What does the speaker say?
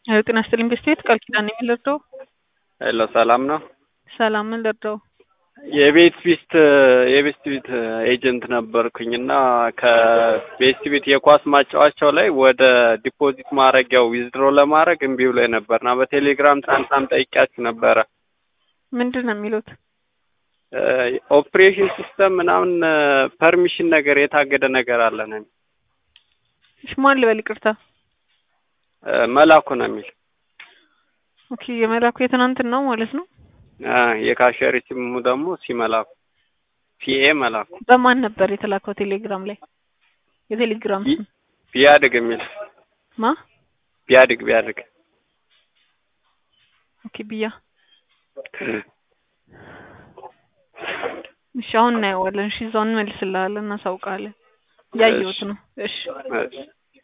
ጤና ይስጥልኝ ቤስት ቃል ኪዳን ነኝ ልርዳው? ሄሎ ሰላም ነው? ሰላም ምን ልርዳው? የቤት ቢስት የቤስት ቢት ኤጀንት ነበርኩኝ እና ከቤስት ቢት የኳስ ማጫወቻው ላይ ወደ ዲፖዚት ማድረጊያው ዊዝድሮ ለማድረግ እምቢ ብሎ ነበር እና በቴሌግራም ትናንትናም ጠይቂያችሁ ነበረ። ምንድን ነው የሚሉት? ኦፕሬሽን ሲስተም ምናምን ፐርሚሽን ነገር የታገደ ነገር አለ ነው የሚል። እሺ ማን ልበል ይቅርታ? መላኩ ነው የሚል። ኦኬ የመላኩ የትናንትን ነው ማለት ነው። የካሸሪ ሲሙ ደግሞ ሲመላኩ ሲኤ መላኩ በማን ነበር የተላከው ቴሌግራም ላይ? የቴሌግራም ስም ቢያድግ የሚል ማ? ቢያድግ ቢያድግ ኦኬ ብያ እሺ አሁን እናየዋለን። እሺ እዛው እንመልስልሃለን፣ እናሳውቃለን። ያየሁት ነው። እሺ እሺ